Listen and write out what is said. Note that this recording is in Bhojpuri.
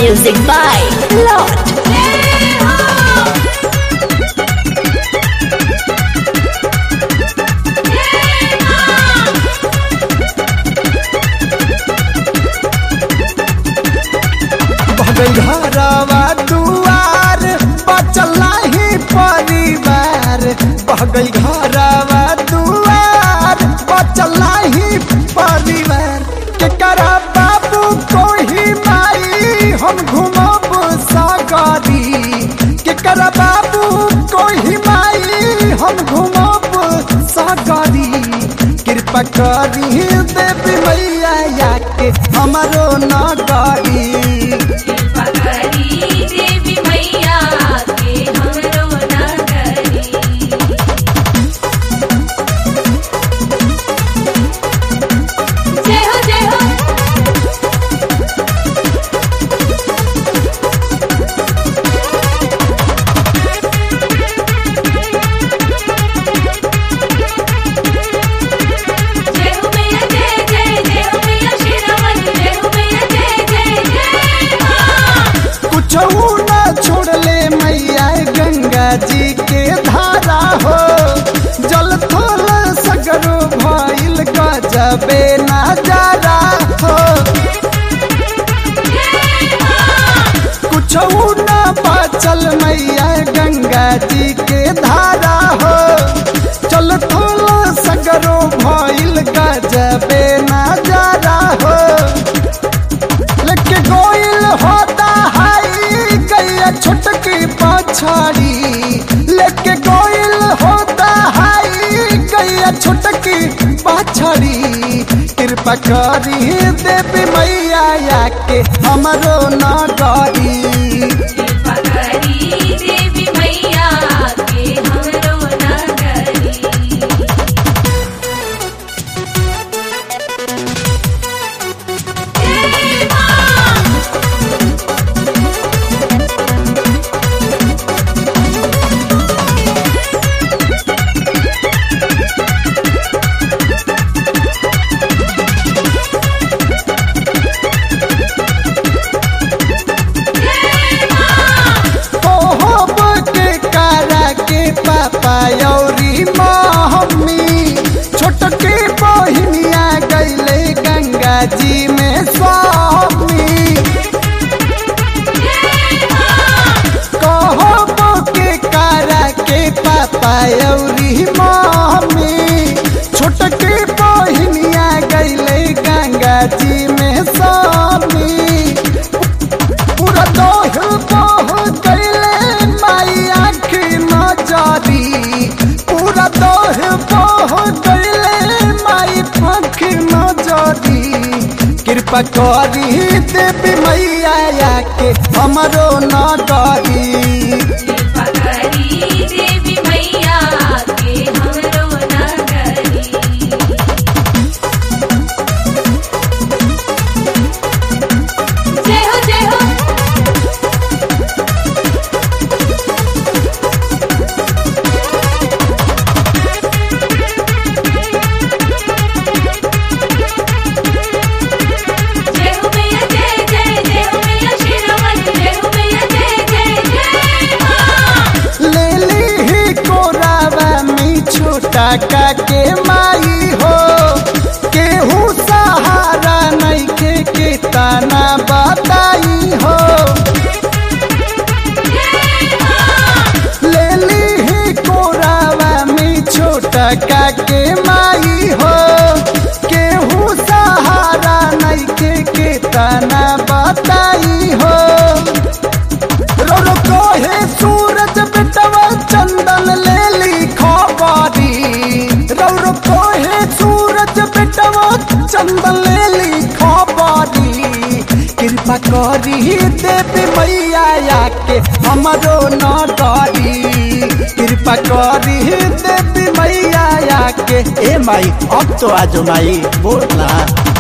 Music by Lord. घरवा दुआर बचला ही परिवार बहगई घरवा दुआर बचला ही परिवार केकरा बाबू कोही माई हम घुमब सागरी केकरा बाबू कोही माई हम घुमब सागरी कृपा करी देवी मैया के हमारो नगरी पकड़ी देवी मैया के हमरो नगरी जय हो जय हो जय हो मैया जय जय जय हो मैया शेरावाली जय हो मैया जय जय जय मां कुछ न छोड़ले मैया गंगा जी के धारा हो जल थल सगरो भइल गजबे नजारा हो कुछ न बचल मैया गंगा जी के धारा हो चल थल सगरो भइल गजबे नजारा हो लेके गोइल होता हाई गैया छुटकी पछाड़ी लेके गोइल होता हाई गैया छुटकी पछाड़ी कृपा करी देवी मैया के हमरो न डरी पकड़ी देवी मैया के हमरो नगरी जय मां ओहोब के कारा के पापा यौरी मम्मी छोटके बहिनिया गैले गंगा जी में स्वामी कहब के कारा के पापा यौरी मम्मी छोटके बहिनिया गैले गंगा जी में स्वामी पूरा दोह बोह गईले माई आँख नजरी पूरा दोह बोह गईले माई आँख नजरी कृपा करी देवी मैया के हमरो न डरी पकड़ी देवी मैया के हमरो नगरी जय हो जय हो जय हो मैया जय जय जय हो मैया शेरावाली जय हो मैया जय जय जय मां ले ली ही कोरावा मी छोटा का के माई हो केहू सहारा नहीं के के ताना बताई हो ले ली ही कोरावा मी छोटा का के माई हो केहू सहारा नहीं के के ताना बताई हो रो रो कोहे सूरज बिटवा चंदन ले ली खबरी रो रो कोहे सूरज बिटवा चंदन ले ली खबरी कृपा करी देवी मैया के हमरो न डरी कृपा करी देवी मैया के ए माई अब तो आज माई बोल ना